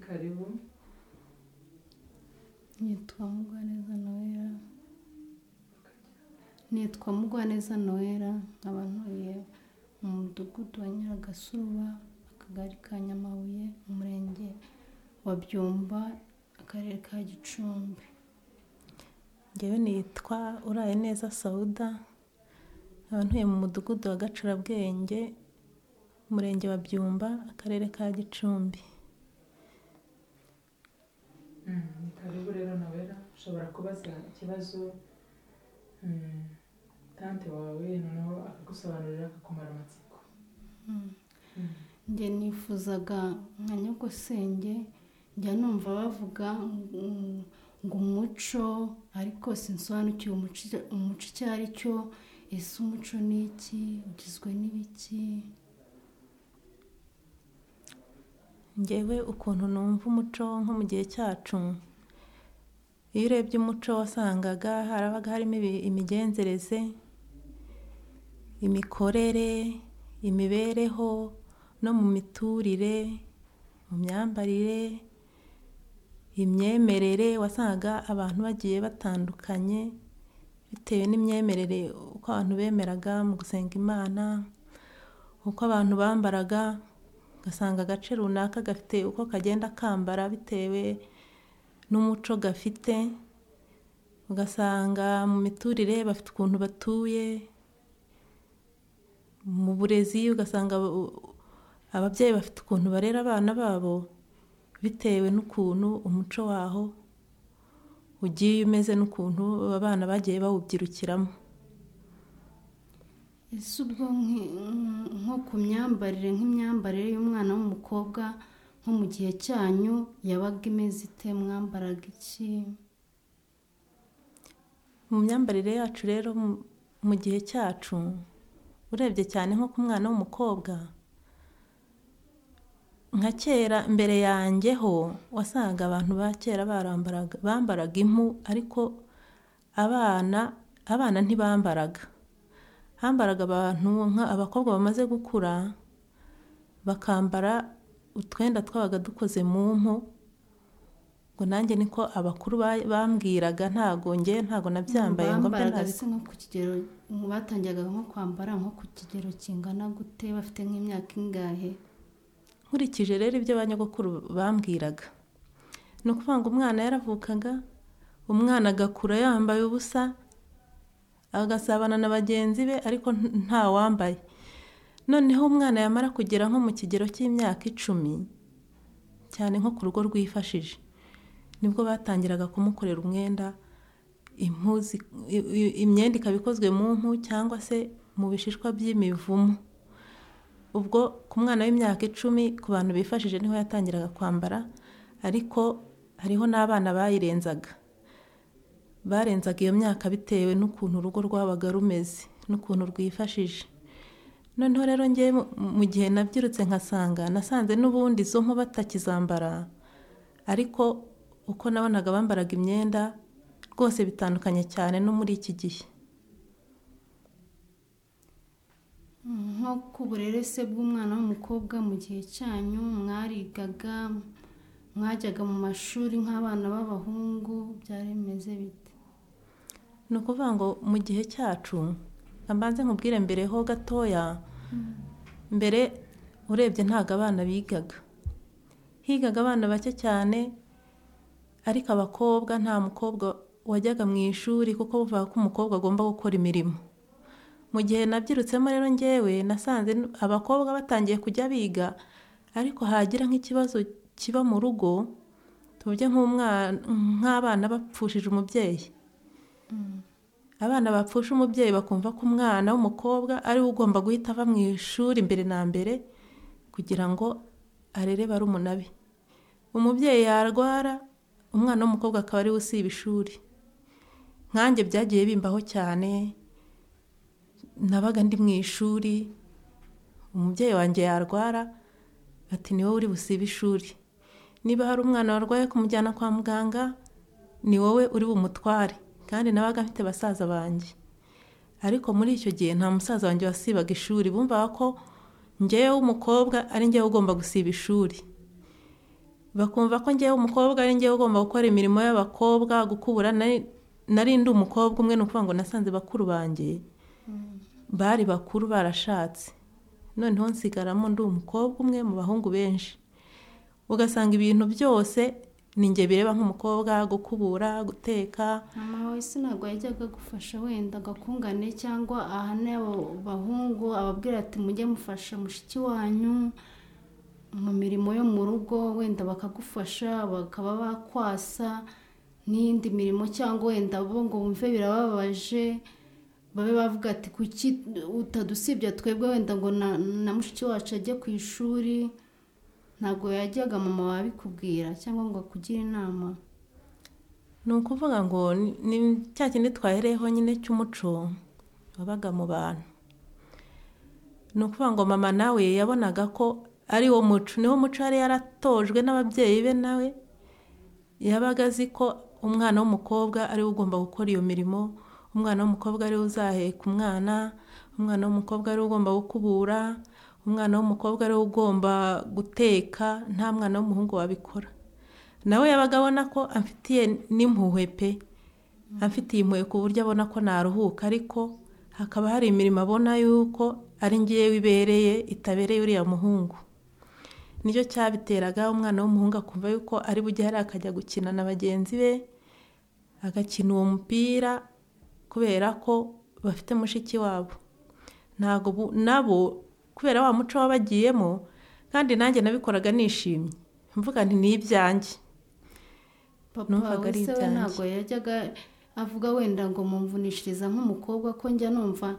karibu nitwa mugwaneza nohera nitwa mugwaneza nohera nkaba ntuye mu mudugudu wa nyiragasuba akagari ka nyamabuye umurenge wa byumba akarere ka gicumbi ngewe nitwa uraye neza sawuda nkaba ntuye mu mudugudu wa gacurabwenge umurenge wa byumba akarere ka gicumbi Mm, ni karibu rero nabera ushobora kubaza ikibazo mm, tante wawe noneho akagusobanurira akakumara amatsiko njye nifuzaga nka nyogosenge njya numva bavuga mm, ngo umuco ariko sinsobanukiwe umuco umuco icyo ari cyo ese umuco ni iki ugizwe n'ibiki ngewe ukuntu numva umuco nko mu gihe cyacu iyo urebye umuco wasangaga harabaga harimo ibi- imigenzereze imikorere imibereho no mu miturire mu myambarire imyemerere wasangaga abantu bagiye batandukanye bitewe n'imyemerere uko abantu bemeraga mu gusenga imana uko abantu bambaraga ugasanga agace runaka gafite uko kagenda kambara bitewe n'umuco gafite ugasanga mu miturire bafite ukuntu batuye mu burezi ugasanga u- ababyeyi bafite ukuntu barera abana babo bitewe n'ukuntu umuco waho ugiye umeze n'ukuntu abana bagiye bawubyirukiramo ese ubwo nki- mm, nko ku myambarire nk'imyambarire y'umwana w'umukobwa nko mu gihe cyanyu yabaga imeze ite mwambaraga iki mu myambarire yacu rero mu- mu gihe cyacu urebye cyane nko ku mwana w'umukobwa nka kera mbere yanjye ho wasangaga abantu ba kera barambaraga bambaraga impu ariko abana abana ntibambaraga hambaraga abantu nka- abakobwa bamaze gukura bakambara utwenda twabaga dukoze mu mpu ngo nanjye niko abakuru ba- bambwiraga ntago nge ntago nabyambaye ngo mbe bambaraga nabi- se nko ku kigero batangiraga nko kwambara nko ku kigero kingana gute bafite nk'imyaka ingahe nkurikije rero ibyo ba nyogokuru bambwiraga ni ukuvuga ngo umwana yaravukaga umwana agakura yambaye ubusa agasabana na bagenzi be ariko nta- nta wambaye noneho umwana yamara kugera nko mu kigero cy'imyaka icumi cyane nko ku rugo rwifashije nibwo batangiraga kumukorera umwenda impu zi- i- i- imyenda ikaba ikozwe mu mpu cyangwa se mu bishishwa by'imivumu ubwo ku mwana w'imyaka icumi ku bantu bifashije niho yatangiraga kwambara ariko hariho n'abana bayirenzaga barenzaga iyo myaka bitewe n'ukuntu urugo rwabaga rumeze n'ukuntu rwifashije noneho rero ngewe mu- mu gihe nabyirutse nkasanga nasanze n'ubundi izo nko batakizambara ariko uko nabonaga bambaraga imyenda rwose bitandukanye cyane no muri iki gihe nko ku burere se bw'umwana w'umukobwa mu gihe cyanyu mwarigaga mwajyaga mu mashuri nk'abana b'abahungu byari bimeze bite ni ukuvuga ngo mu gihe cyacu mbanze nkubwire mbere ho gatoya mbere urebye ntabwo abana bigaga higaga abana bake cyane ariko abakobwa nta mukobwa wajyaga mu ishuri kuko buvuga ko umukobwa agomba gukora imirimo mu gihe nabyirutsemo rero ngewe nasanze n- abakobwa batangiye kujya biga ariko hagira nk'ikibazo kiba mu rugo tuvuge nk'umwana nk'abana bapfushije umubyeyi abana bapfusha umubyeyi bakumva ko umwana w'umukobwa ari we ugomba guhita ava mu ishuri mbere na mbere kugira ngo arere barumuna be umubyeyi yarwara umwana w'umukobwa akaba ari we usiba ishuri nkanjye byagiye bimbaho cyane nabaga ndi mu ishuri umubyeyi wanjye yarwara ati ni wowe uri busibe ishuri niba hari umwana warwaye kumujyana kwa muganga ni wowe uri bumutware kandi nabaga mfite basaza banjye ariko muri icyo gihe nta musaza wanjye wasibaga ishuri bumvaga ko ngewe w'umukobwa ari ngewe ugomba gusiba ishuri bakumva ko ngewe umukobwa ari ngewe ugomba gukora imirimo y'abakobwa gukubura nari nari ndi umukobwa umwe ni ukuvuga ngo nasanze bakuru banjye bari bakuru barashatse noneho nsigaramo ndi umukobwa umwe mu bahungu benshi ugasanga ibintu byose ninjye bireba nk'umukobwa gukubura guteka mama wawe se ntabwo yajyaga agufasha wenda agakungane cyangwa ahane abo bahungu ababwira ati mujye mufasha mushiki wanyu mu mirimo yo mu rugo wenda bakagufasha bakaba bakwasa n'iyindi mirimo cyangwa wenda bo ngo bumve birababaje babe bavuga ati kuki utadusibye twebwe wenda ngo na na mushiki wacu ajye ku ishuri ntabwo yajyaga mama wabikubwira cyangwa ngo akugire inama ni ukuvuga ngo ni cya kindi twahereyeho nyine cy'umuco wabaga mu bantu ni ukuvuga ngo mama nawe yabonaga ko ari wo muco niwo muco yari yaratojwe n'ababyeyi be nawe yabaga azi ko umwana w'umukobwa ariwe ugomba gukora iyo mirimo umwana w'umukobwa ariwe uzaheka umwana umwana w'umukobwa ariwe ugomba gukubura umwana w'umukobwa ariwe ugomba guteka nta mwana w'umuhungu wabikora nawe yabaga abona ko amfitiye n'impuhwe pe amfitiye impuhwe ku buryo abona ko naruhuka ariko hakaba hari imirimo abona yuko ari ngewe ibereye itabereye uriya muhungu nicyo cyabiteraga umwana w'umuhungu akumva yuko ari bujye hari akajya gukina na bagenzi be agakina uwo mupira kubera ko bafite mushiki wabo ntabwo nabo kubera wa muco wabagiyemo kandi nanjye nabikoraga nishimye mvuga nti ni ibyanjye papa wese we ntabwo yajyaga avuga wenda ngo mumvunishiriza nk'umukobwa ko njya numva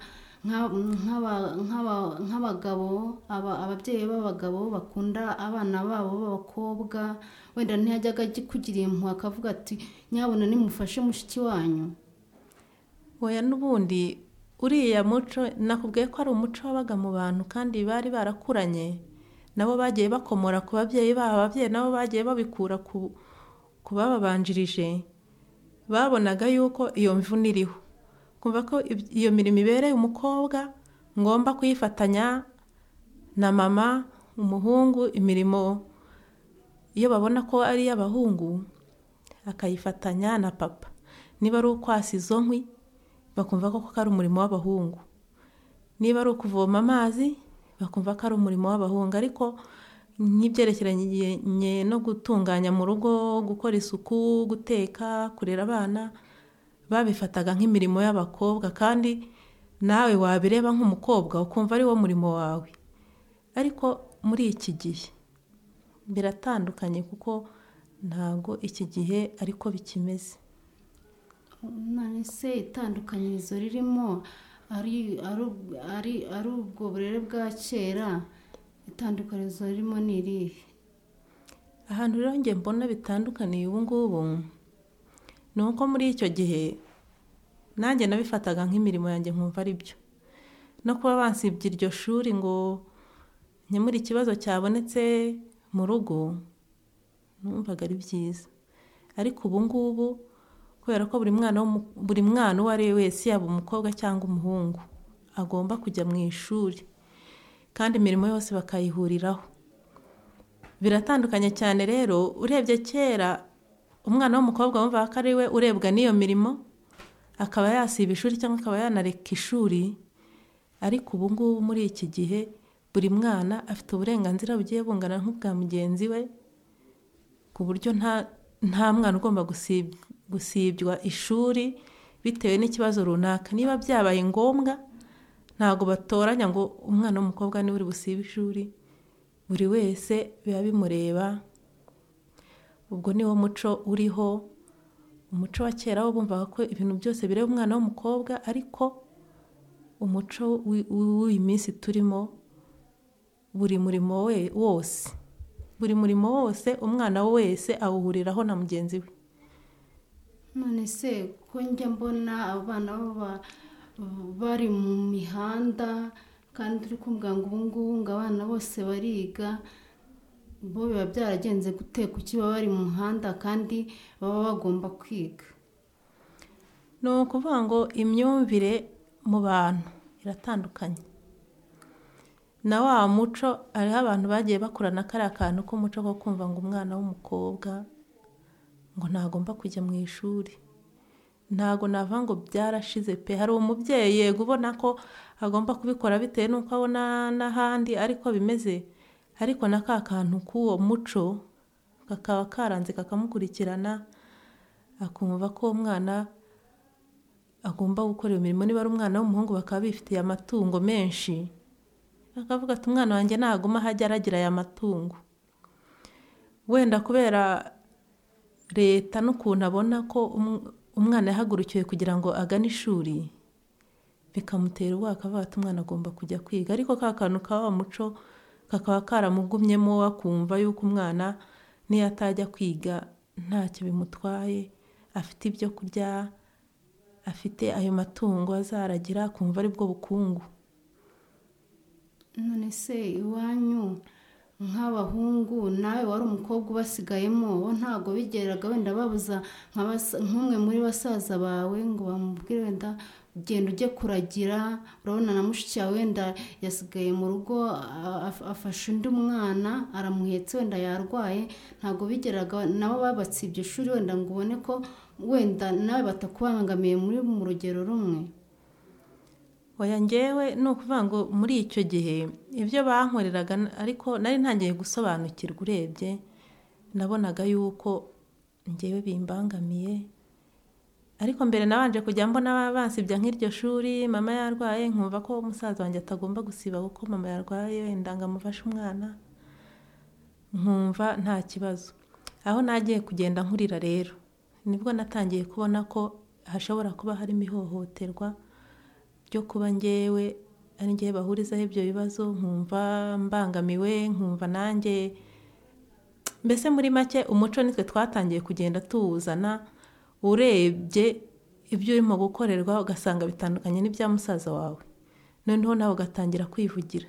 nk'abagabo ababyeyi b'abagabo bakunda abana babo b'abakobwa wenda ntiyajyaga kugira impuhwe akavuga ati nyabona nimufashe mushiki wanyu oya n'ubundi uriya muco nakubwiye ko ari umuco wabaga mu bantu kandi bari barakuranye nabo bagiye bakomora ku babyeyi babo ababyeyi nabo bagiye babikura ku bababanjirije babonaga yuko iyo mvune iriho kumva ko iyo mirimo ibereye umukobwa ngomba kuyifatanya na mama umuhungu imirimo iyo babona ko ari iy'abahungu akayifatanya na papa niba ari ukwasa izo nkwi bakumva ko ari umurimo w'abahungu niba ari ukuvoma amazi bakumva ko ari umurimo w'abahungu ariko nk'ibyerekeranye no gutunganya mu rugo gukora isuku guteka kurera abana babifataga nk'imirimo y'abakobwa kandi nawe wabireba nk'umukobwa ukumva ari wo murimo wawe ariko muri iki gihe biratandukanye kuko ntabwo iki gihe ariko bikimeze none se itandukanyirizo ririmo ari ubwo burere bwa kera itandukanyirizo ririmo ni irihe ahantu rero njye mbona bitandukaniye ubu ngubu ni uko muri icyo gihe nanjye nabifataga nk'imirimo yanjye nkumva ari byo no kuba bansibye iryo shuri ngo nyamura ikibazo cyabonetse mu rugo numvaga ari byiza ariko ubu ngubu kubera ko buri mwana buri mwana uwo ari we wese yaba umukobwa cyangwa umuhungu agomba kujya mu ishuri kandi imirimo yose bakayihuriraho biratandukanye cyane rero urebye kera umwana w'umukobwa wumva ko ari we urebwa n'iyo mirimo akaba yasiba ishuri cyangwa akaba yanareka ishuri ariko ubu ngubu muri iki gihe buri mwana afite uburenganzira bugiye bungana nk'ubwa mugenzi we ku buryo nta mwana ugomba gusibwa gusibywa ishuri bitewe n'ikibazo runaka niba byabaye ngombwa ntabwo batoranya ngo umwana w'umukobwa niwe uri busibe ishuri buri wese biba bimureba ubwo niwo muco uriho umuco wa kera wo bumvaga ko ibintu byose bireba umwana w'umukobwa ariko umuco w'iyi minsi turimo buri murimo we wose buri murimo wose umwana wese awuhuriraho na mugenzi we none se ko njya mbona abana bari mu mihanda kandi uri kumbwira ngo ubu ngubu ngo abana bose bariga bo biba byaragenze guteka uki baba bari mu muhanda kandi baba bagomba kwiga ni ukuvuga ngo imyumvire mu bantu iratandukanye na wa muco hariho abantu bagiye bakurana kariya kantu k'umuco ko kumva ngo umwana w'umukobwa ngo ntagomba kujya mu ishuri ntago nava ngo byarashize pe hari umubyeyi yego ubona ko agomba kubikora bitewe n'uko abona n'ahandi ariko bimeze ariko na ka kantu k'uwo muco kakaba karanze kakamukurikirana akumva ko umwana agomba gukora iyo mirimo niba ari umwana w'umuhungu bakaba bifitiye amatungo menshi akavuga ati umwana wanjye naguma ahajya aragira aya matungo wenda kubera leta n'ukuntu abona ko umwana yahagurukiwe kugira ngo agane ishuri bikamutera ubwoba akavuga ati umwana agomba kujya kwiga ariko ka kantu ka wa muco kakaba karamugumyemo akumva yuko umwana niyo atajya kwiga ntacyo bimutwaye afite ibyo kurya afite ayo matungo azaragira akumva aribwo bukungu none se iwanyu nk'abahungu nawe wari umukobwa ubasigayemo bo ntabwo bigeraga wenda babuza nk'umwe muri basaza bawe ngo bamubwire wenda genda ujye kuragira urabona na mushiki wawe wenda yasigaye mu rugo afashe undi mwana aramuhetse wenda yarwaye ntabwo bigeraga nabo babatsibye ishuri wenda ngo ubone ko wenda nawe batakubangamiye muri mu rugero rumwe oya ngewe ni ukuvuga ngo muri icyo gihe ibyo bankoreraga ariko nari ntangiye gusobanukirwa urebye nabonaga yuko ngewe bimbangamiye ariko mbere nabanje kujya mbona bansibya nk'iryo shuri mama yarwaye nkumva ko umusaza wanjye atagomba gusiba kuko mama yarwaye wenda ngo amufashe umwana nkumva nta kibazo aho nagiye kugenda nkurira rero nibwo natangiye kubona ko hashobora kuba harimo ihohoterwa ryo kuba ngewe ari ngewe bahurizaho ibyo bibazo nkumva mbangamiwe nkumva nanjye mbese muri make umuco nitwe twatangiye kugenda tuwuzana urebye ibyo urimo gukorerwa ugasanga bitandukanye n'ibya musaza wawe noneho nawe ugatangira kwivugira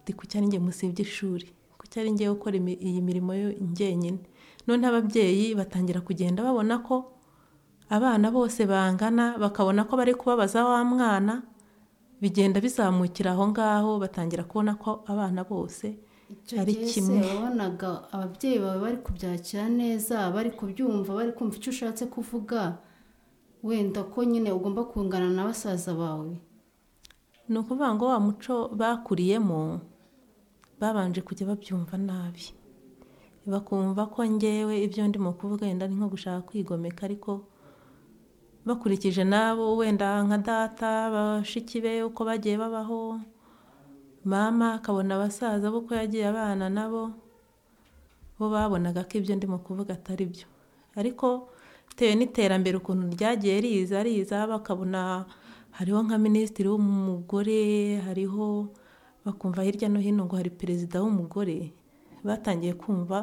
ndi ku cyaringe musibye ishuri ku cyaringe gukora iyi mirimo njyenyine noneho ababyeyi batangira kugenda babona ko abana bose bangana bakabona ko bari kubabaza wa mwana bigenda bizamukira aho ngaho batangira kubona ko abana bose ari kimwe wabonaga ababyeyi bawe bari kubyakira neza bari kubyumva bari kumva icyo ushatse kuvuga wenda ko nyine ugomba kungana na basaza bawe ni ukuvuga ngo wa muco bakuriyemo babanje kujya babyumva nabi bakumva ko ngewe ibyo ndimo kuvuga wenda ni nko gushaka kwigomeka ariko bakurikije nabo wenda nka data bashiki be uko bagiye babaho mama akabona abasaza bo ko yagiye abana nabo bo babonaga ko ibyo ndimo kuvuga atari byo ariko bitewe n'iterambere ukuntu ryagiye riza riza bakabona hariho nka minisitiri w'umugore hariho bakumva hirya no hino ngo hari perezida w'umugore batangiye kumva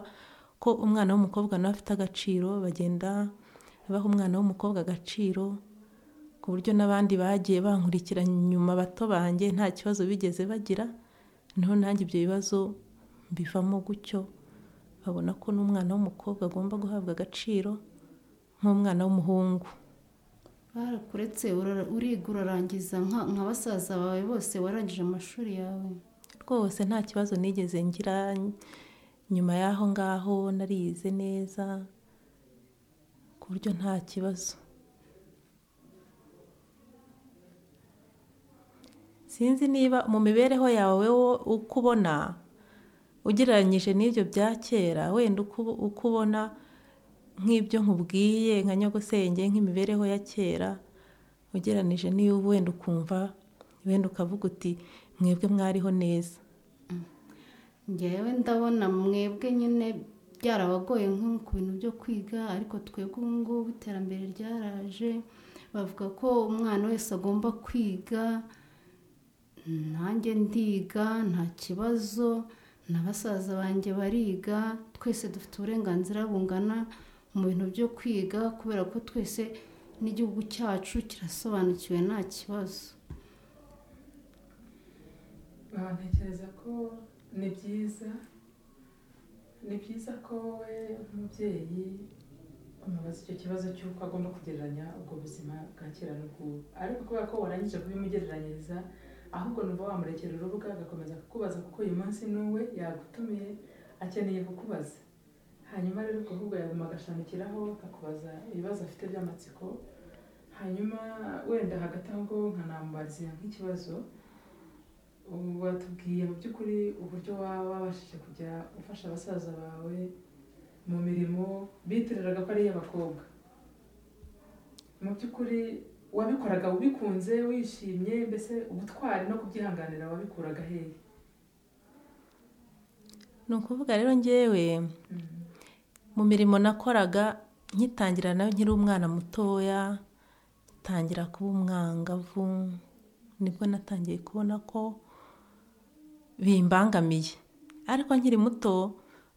ko umwana w'umukobwa nawe afite agaciro bagenda baha umwana w'umukobwa agaciro ku buryo n'abandi bagiye bankurikira nyuma bato banjye nta kibazo bigeze bagira niho nanjye ibyo bibazo bivamo gutyo babona ko n'umwana w'umukobwa agomba guhabwa agaciro nk'umwana w'umuhungu barakuretse uriga urarangiza nka basaza bawe bose warangije amashuri yawe rwose nta kibazo nigeze ngira nyuma y'aho ngaho narize neza ku buryo nta kibazo sinzi niba mu mibereho yawe uko ubona ugereranyije n'ibyo bya kera wenda uko ubona nk'ibyo nkubwiye nka nyogosenge nk'imibereho ya kera ugereranije n'iyo wenda ukumva wenda ukavuga uti mwebwe mwariho neza ngewe ndabona mwebwe nyine byarabagoye nko ku bintu byo kwiga ariko twebwe ubu ngubu iterambere ryaraje bavuga ko umwana wese agomba kwiga nanjye ndiga nta kibazo na basaza banjye bariga twese dufite uburenganzira bungana mu bintu byo kwiga kubera ko twese n'igihugu cyacu kirasobanukiwe nta kibazo ntekereza ko ni byiza ni byiza ko we umubyeyi umubaza icyo kibazo cy'uko agomba kugereranya ubwo buzima bwa kera n'ubw'ubu ariko kubera ko warangije kubimugereranyiriza ahubwo numva wamurekera urubuga agakomeza akukubaza kuko uyu munsi n'uwe yagutumiye akeneye kukubaza hanyuma rero ubwo ahubwo yaguma agashamikiraho akakubaza ibibazo afite by'amatsiko hanyuma wenda hagati aho ngaho nkanamubaza nk'ikibazo ubu watubwiye mu by'ukuri uburyo waba wabashije kujya ufasha abasaza bawe mu mirimo bitiriraga ko ari iy'abakobwa mu by'ukuri wabikoraga ubikunze wishimye mbese ubutwari no kubyihanganira wabikuraga hehe ni ukuvuga rero ngewe mu mirimo nakoraga nkitangira nayo nkiri umwana mutoya ntangira kuba umwangavu nibwo natangiye kubona ko bimbangamiye ariko nkiri muto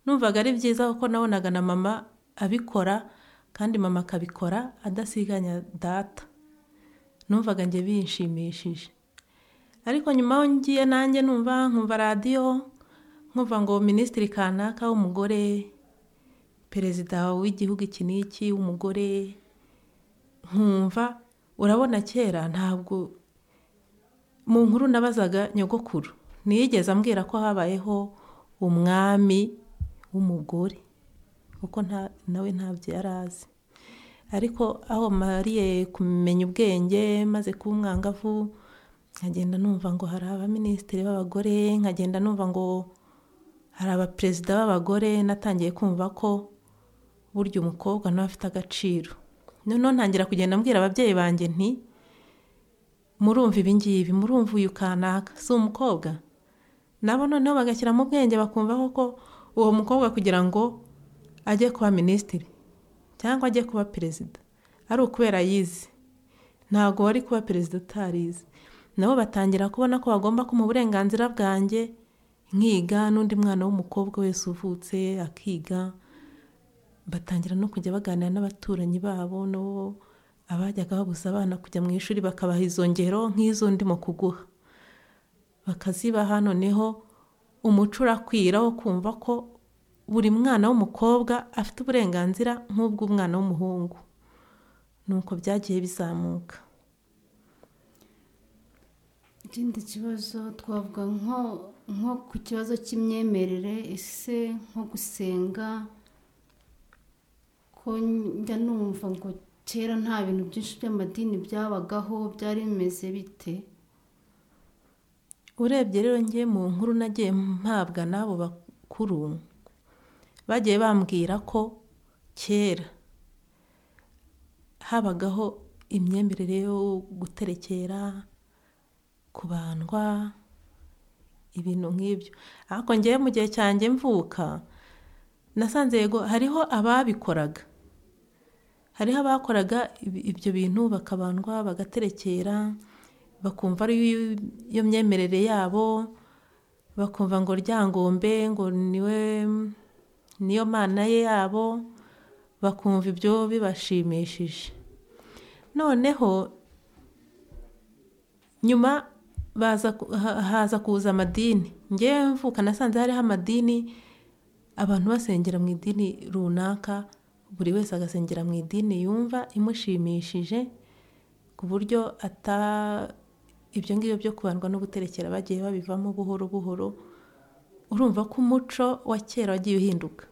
numvaga ari byiza kuko nabonaga na mama abikora kandi mama akabikora adasiganya data numvaga njye bishimishije ariko nyuma aho ngiye nanjye numva nkumva radiyo nkumva ngo minisitiri kanaka w'umugore perezida w'igihugu iki n'iki w'umugore nkumva urabona kera ntabwo mu nkuru nabazaga nyogokuru ntiyigeze ambwira ko habayeho umwami w'umugore kuko nawe ntabyo yari azi ariko aho mariye kumenya ubwenge maze kuba umwangavu nkagenda numva ngo hari abaminisitiri b'abagore nkagenda numva ngo hari abaperezida b'abagore natangiye kumva ko burya umukobwa nawe afite agaciro noneho ntangira kugenda mbwira ababyeyi banjye nti murumva ibingibi murumva uyu kanaka si umukobwa nabo noneho bagashyiramo ubwenge bakumva koko uwo mukobwa kugira ngo ajye kuba minisitiri cyangwa ajye kuba perezida ari ukubera yize ntabwo wari kuba perezida utarize nabo batangira kubona ko bagomba kuma uburenganzira bwanjye nkiga n'undi mwana w'umukobwa wese uvutse akiga batangira no kujya baganira n'abaturanyi babo n'uwo abajyaga babuza abana kujya mu ishuri bakabaha izo ngero nk'izo ndimo kuguha bakazibaha noneho umuco urakwira wo kumva ko buri mwana w'umukobwa afite uburenganzira nk'ubw'umwana w'umuhungu nuko byagiye bizamuka ikindi kibazo twavuga nko ku kibazo cy'imyemerere ese nko gusenga ko njya numva ngo kera nta bintu byinshi by'amadini byabagaho byari bimeze bite urebye rero ngiye mu nkuru nagiye mpabwa n'abo bakuru bagiye bambwira ko kera habagaho imyemerere yo guterekera kubandwa ibintu nk'ibyo ariko ngewe mu gihe cyanjye mvuka nasanze yego hariho ababikoraga hariho abakoraga ibyo bintu bakabandwa bagaterekera bakumva ari yo myemerere yabo bakumva ngo ryangombe ngo niwe niyo mana ye yabo bakumva ibyo bibashimishije noneho nyuma haza kuza amadini ngewe mvuka nasanze hariho amadini abantu basengera mu idini runaka buri wese agasengera mu idini yumva imushimishije ku buryo ata ibyo ngibyo byo kubandwa no guterekera bagiye babivamo buhoro buhoro urumva ko umuco wa kera wagiye uhinduka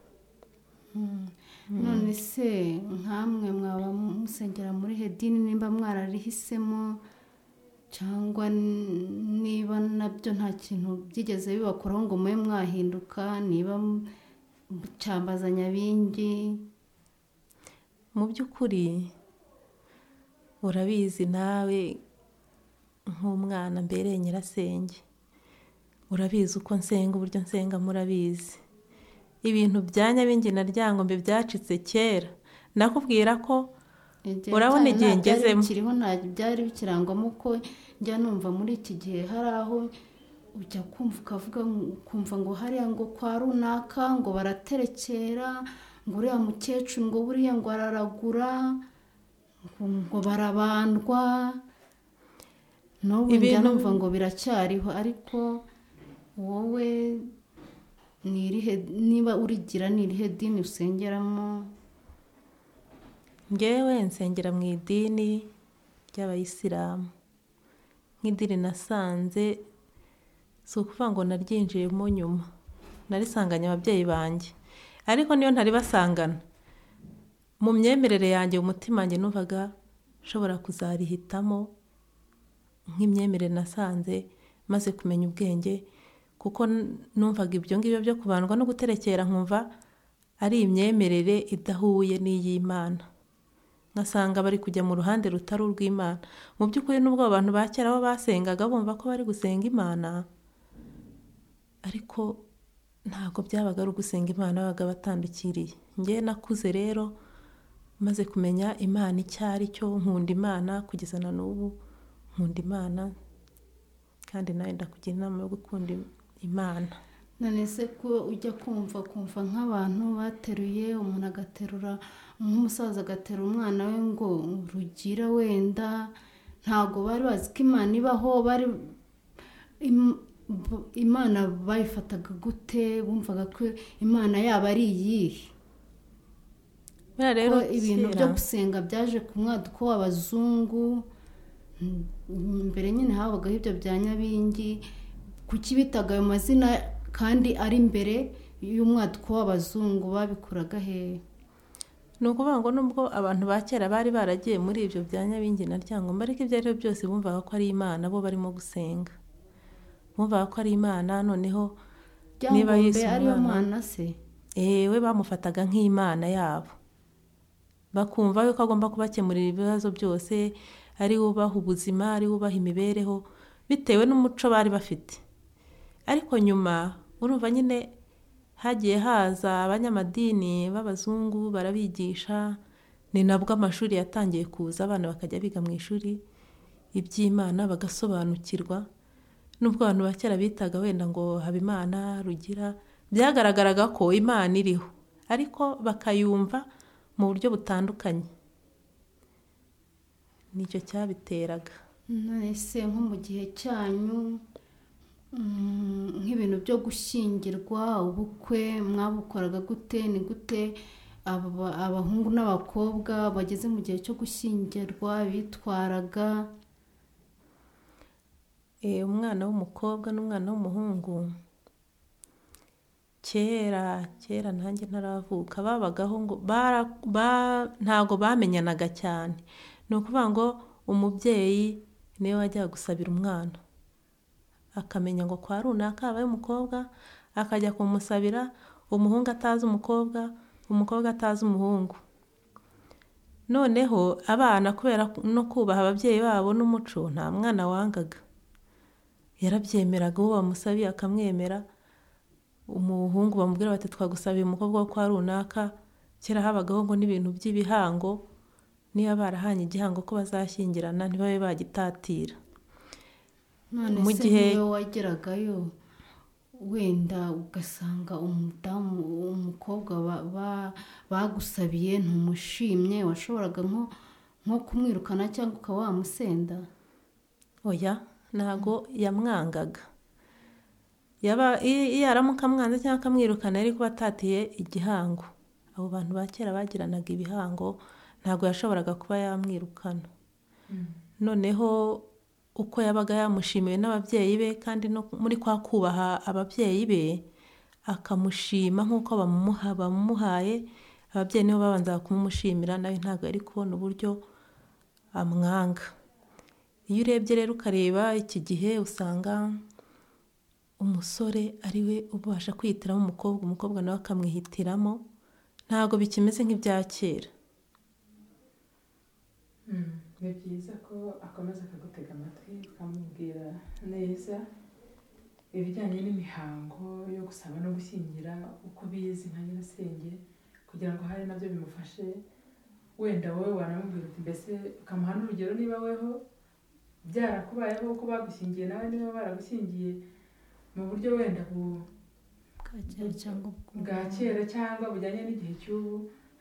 none se nkamwe mwaba musengera muri hedini nimba mwararihisemo cyangwa niba nabyo nta kintu byigeze bibakoraho ngo mube mwahinduka niba cyambazanya bindi mu by'ukuri urabizi nawe nk'umwana mbereye nyirasenge urabizi uko nsenga uburyo nsenga murabizi ibintu bya nyabingi na ryangombe byacitse kera nakubwira ko urabona igihe ngezemo kiriho ntabwo byari bikirangwamo ko njya numva muri iki gihe hari aho ujya kumva ukavuga ukumva ngo hariya ngo kwa runaka ngo baraterekera ngo uriya mukecuru ngo buriya ngo araragura ngo barabandwa n'ubu njya numva ngo biracyariho ariko wowe niba urigira ni irihe dini usengeramo ngewe nsengera mu idini ry'abayisilamu nk'idiri nasanze si ukuvuga ngo naryinjiyemo nyuma narisanganye ababyeyi banjye ariko niyo ntaribasangana mu myemerere yanjye umutima wanjye numvaga nshobora kuzarihitamo nk'imyemerere nasanze maze kumenya ubwenge kuko numvaga ibyo ngibyo byo kubandwa no guterekera nkumva ari imyemerere idahuye n'iy'imana ngasanga bari kujya mu ruhande rutari urw'imana mu by'ukuri n'ubwo abantu ba kera bo basengaga bumva ko bari gusenga imana ariko ntabwo byabaga ari ugusenga imana babaga batandukiriye ngewe nakuze rero maze kumenya imana icyo ari cyo nkunda imana kugeza na n'ubu nkunda imana kandi nawe ndakugira inama yo gukunda imana none se ko ujya kumva kumva nk'abantu bateruye umuntu agaterura nk'umusaza agatera umwana we ngo rugira wenda ntabwo bari bazi ko imana ibaho bari imana bayifataga gute bumvaga ko imana yaba ari iyihe ko ibintu byo gusenga byaje ku mwaduko w'abazungu mbere nyine habagaho ibyo bya nyabingi kuki bitaga ayo mazina kandi ari imbere y'umwaduko w'abazungu babikuraga hehe ni ukuvuga ngo nubwo abantu ba kera bari baragiye muri ibyo bya nyabingi na ryangomba ariko ibyo ari byo byose bumvaga ko ari imana bo barimo gusenga bumvaga ko ari imana noneho niba yise umwana se ewe bamufataga nk'imana yabo bakumva yuko agomba kubakemurira ibibazo byose ari ubaha ubuzima ari ubaha imibereho bitewe n'umuco bari bafite ariko nyuma urumva nyine hagiye haza abanyamadini b'abazungu barabigisha ni nabwo amashuri yatangiye kuza abana bakajya biga mu ishuri iby'imana bagasobanukirwa n'ubwo abantu ba kera bitaga wenda ngo habimana rugira byagaragaraga ko imana iriho ariko bakayumva mu buryo butandukanye nicyo cyabiteraga nonese nko mu gihe cyanyu nk'ibintu byo gushyingirwa ubukwe mwabukoraga gute ni gute abahungu n'abakobwa bageze mu gihe cyo gushyingirwa bitwaraga umwana w'umukobwa n'umwana w'umuhungu kera kera nanjye ntaravuka babagaho ngo ntabwo bamenyanaga cyane ni ukuvuga ngo umubyeyi niwe wajyaga gusabira umwana akamenya ngo kwa runaka habaye umukobwa akajya kumusabira umuhungu atazi umukobwa umukobwa atazi umuhungu noneho abana kubera no kubaha ababyeyi babo n'umuco nta mwana wangaga yarabyemeraga uwo bamusabiye akamwemera umuhungu bamubwira bati twagusabiye umukobwa wo kwa runaka kera habagaho ngo n'ibintu by'ibihango niba barahanye igihango ko bazashyingirana ntibabe bagitatira none se niyo wageragayo wenda ugasanga umudamu umukobwa bagusabiye ntumushimye washoboraga nko kumwirukana cyangwa ukaba wamusenda oya ntabwo yamwangaga iyo aramuka amwanze cyangwa akamwirukana yari kuba atatiye igihango abo bantu ba kera bagiranaga ibihango ntabwo yashoboraga kuba yamwirukana noneho uko yabaga yamushimiwe n'ababyeyi be kandi no muri kwa kubaha ababyeyi be akamushima nk'uko bamuhaye ababyeyi nibo babanza kumumushimira nawe ntabwo yari kubona uburyo amwanga iyo urebye rero ukareba iki gihe usanga umusore ari we ubasha kwihitiramo umukobwa umukobwa nawe akamwihitiramo ntabwo bikimeze nk'ibya kera ni byiza ko akomeza akagutega amatwi ukamubwira neza ibijyanye n'imihango yo gusaba no gushyingira uko ubizi nka nyirasenge kugira ngo hari nabyo bimufashe wenda wowe wanamubwira uti mbese ukamuha n'urugero niba weho byarakubayeho uko bagushyingiye nawe niba baragushyingiye mu buryo wenda bwa kera cyangwa bujyanye n'igihe cy'ubu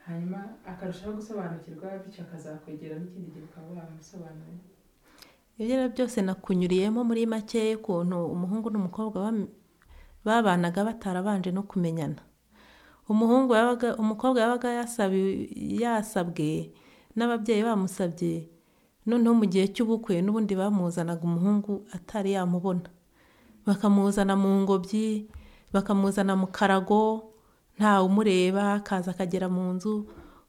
hanyuma akarushaho gusobanukirwa bityo akazakwegera n'ikindi gihe ukaba wamusobanurira ibyo rero byose nakunyuriyemo muri make y'ukuntu umuhungu n'umukobwa babanaga batarabanje no kumenyana umuhungu umukobwa yabaga yasabwe n'ababyeyi bamusabye noneho mu gihe cy'ubukwe n'ubundi bamuzanaga umuhungu atari yamubona bakamuzana mu ngobyi bakamuzana mu karago ntawe umureba akaza akagera mu nzu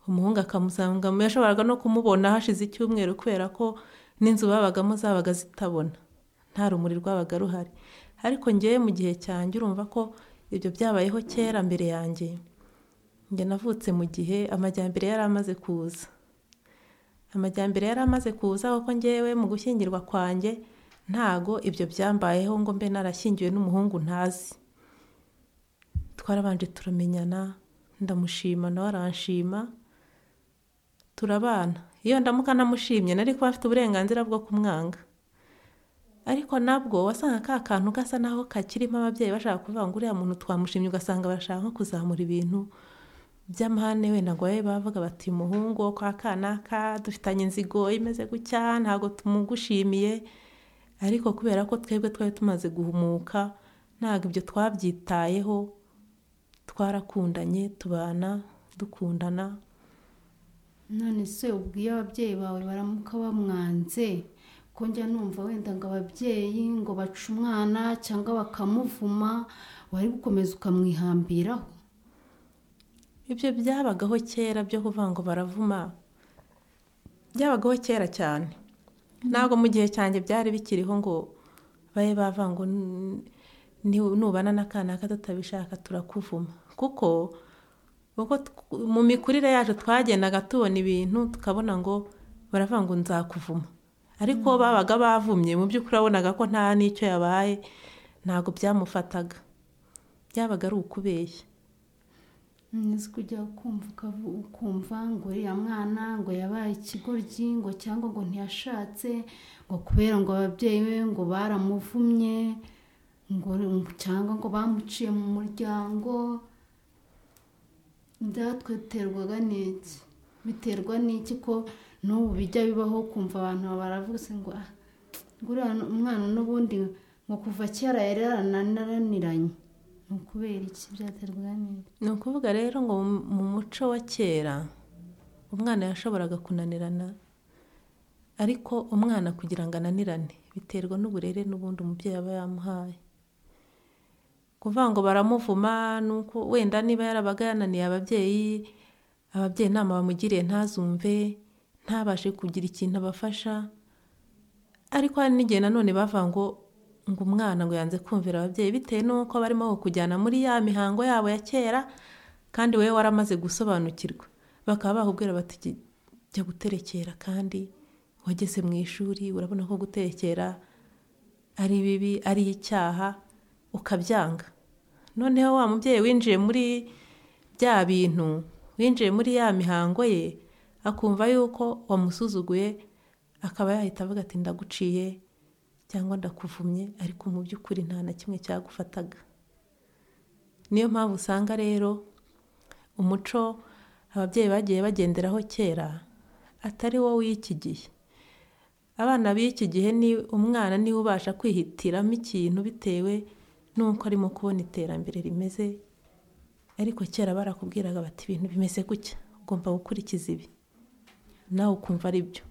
umuhungu akamusanga yashoboraga no kumubona hashize icyumweru kubera ko n'inzu babagamo zabaga zitabona nta rumuri rwabaga ruhari ariko ngewe mu gihe cyanjye urumva ko ibyo byabayeho kera mbere yanjye njye navutse mu gihe amajyambere yari amaze kuza amajyambere yari amaze kuza kuko ngewe mu gushyingirwa kwanjye ntago ibyo byambayeho ngo mbe narashyingiwe n'umuhungu ntazi twarabanje turamenyana ndamushima nawe aranshima turabana iyo ndamuka namushimye nari kuba afite uburenganzira bwo kumwanga ariko nabwo wasanga ka kantu gasa naho kakirimo ababyeyi bashaka kuvuga ngo uriya muntu twamushimye ugasanga barashaka nko kuzamura ibintu by'amahane wenda ngo babe bavuga bati umuhungu wo kwa kanaka dufitanye inzigo imeze gutya ntabwo tumugushimiye ariko kubera ko twebwe twari tumaze guhumuka ntabwo ibyo twabyitayeho twarakundanye tubana dukundana none se ubwo iyo ababyeyi bawe baramuka bamwanze ko njya numva wenda ngo ababyeyi ngo baca umwana cyangwa bakamuvuma wari gukomeza ukamwihambiraho ibyo byabagaho kera byo kuvuga ngo baravuma byabagaho kera cyane ntabwo mu gihe cyanjye byari bikiriho ngo babe bava ngo nubana n'akana tutabishaka turakuvuma kuko mu mikurire yacu twagendaga tubona ibintu tukabona ngo baravuga ngo nzakuvuma ariko babaga bavumye mu by'ukuri wabonaga ko nta n'icyo yabaye ntabwo byamufataga byabaga ari ukubeshya nzi kujya ukumva ngo uriya mwana ngo yabaye ikigoryi ngo cyangwa ngo ntiyashatse ngo kubera ngo ababyeyi be ngo baramuvumye ngo cyangwa ngo bamuciye mu muryango byatwiterwaga n'iki biterwa n'iki ko n'ubu bijya bibaho kumva abantu baravuze ngo uriya umwana n'ubundi ngo kuva kera yari yarananiranye ni ukubera iki byaterwa n'iki ni ukuvuga rero ngo mu muco wa kera umwana yashoboraga kunanirana ariko umwana kugira ngo ananirane biterwa n'uburere n'ubundi umubyeyi aba yamuhaye kuvuga ngo baramuvuma nuko wenda niba yarabaga yananiye ababyeyi ababyeyi inama bamugiriye ntazumve ntabashe kugira ikintu abafasha ariko hari n'igihe nanone bavuga ngo ngo umwana ngo yanze kumvira ababyeyi bitewe n'uko barimo kujyana muri ya mihango yabo ya kera kandi wowe waramaze gusobanukirwa bakaba bakubwira bati jya guterekera kandi wageze mu ishuri urabona ko guterekera ari bibi ari icyaha ukabyanga noneho wa mubyeyi winjiye muri bya bintu winjiye muri ya mihango ye akumva yuko wamusuzuguye akaba yahita avuga ati ndaguciye cyangwa ndakuvumye ariko mu by'ukuri nta na kimwe cyagufataga niyo mpamvu usanga rero umuco ababyeyi bagiye bagenderaho kera atari wo w'iki gihe abana b'iki gihe ni umwana niwe ubasha kwihitiramo ikintu bitewe n'uko arimo kubona iterambere rimeze ariko kera barakubwiraga bati ibintu bimeze gutya ugomba gukurikiza ibi nawe ukumva ari byo